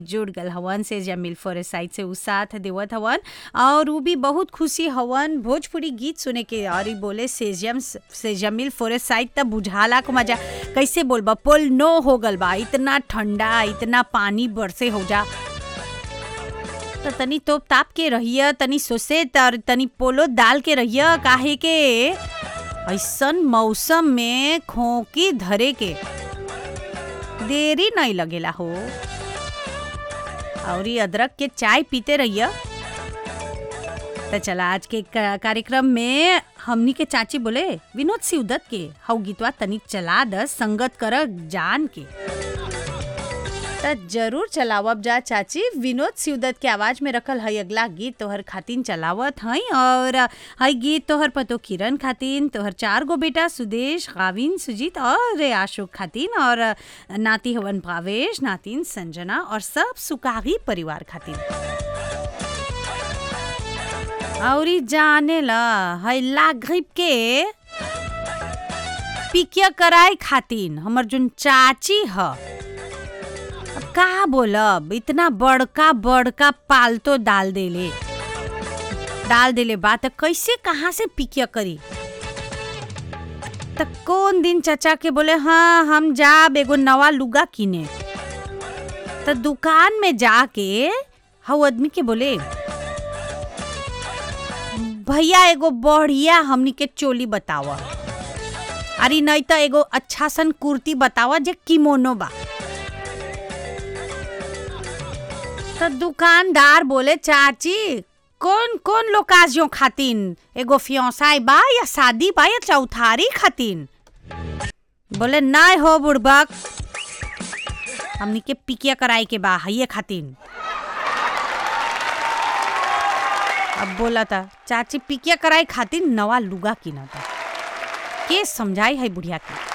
जुड़ गल हवन से जमील फोरेसाइड से उ साथ देवत हवन और उ भी बहुत खुशी हवन भोजपुरी गीत सुने के और इ बोले सेजम से जमील फोरेसाइड त बुझाला को मजा कैसे बोलबा पोल नो हो गल बा इतना ठंडा इतना पानी बरसे हो जा त तनी तोप ताप के रहिए तनी सोसे तर तनी पोलो डाल के रहिए काहे के ऐसन मौसम में खोकी धरे के देरी नहीं लगेला हो और ये अदरक के चाय पीते रहिए तो चला आज के का- कार्यक्रम में हमनी के चाची बोले विनोद सिवदत के हऊ गीतवा तनिक चला द संगत कर जान के त जरूर चलावब जा चाची विनोद सिवदत के आवाज में रखल हई अगला गीत तोहर खातिन चलावत हई और हई गीत तोहर पतो किरण खातिन तोहर चार गो बेटा सुदेश गाविन सुजीत और आशोक खातिन और नाती हवन भावेश नातिन संजना और सब सुकागी परिवार खातिन और ई जाने ला हई लागरिब के पिकिया कराए खातिन हमर जोन चाची ह अब का बोलब इतना बड़का बड़का पालतो डाल देले डाल देले बा त कैसे कहाँ से पिकिया करी त कौन दिन चचा के बोले हाँ हम जाब एगो नवा लुगा किने त दुकान में जाके हऊ आदमी के बोले भैया एगो बढ़िया हमनी के चोली बतावा अरे नहीं तो एगो अच्छा सन कुर्ती बतावा जे किमोनो बा तो दुकानदार बोले चाची कौन कौन लोकाजियों खातिन एगो फियोसाई बा या शादी बा या चौथारी खातिन बोले नहीं हो बुड़बक हमनी के पिकिया कराई के बा हइये खातिन अब बोला था चाची पिकिया कराई खातिर नवा लुगा किना था के समझाई है बुढ़िया के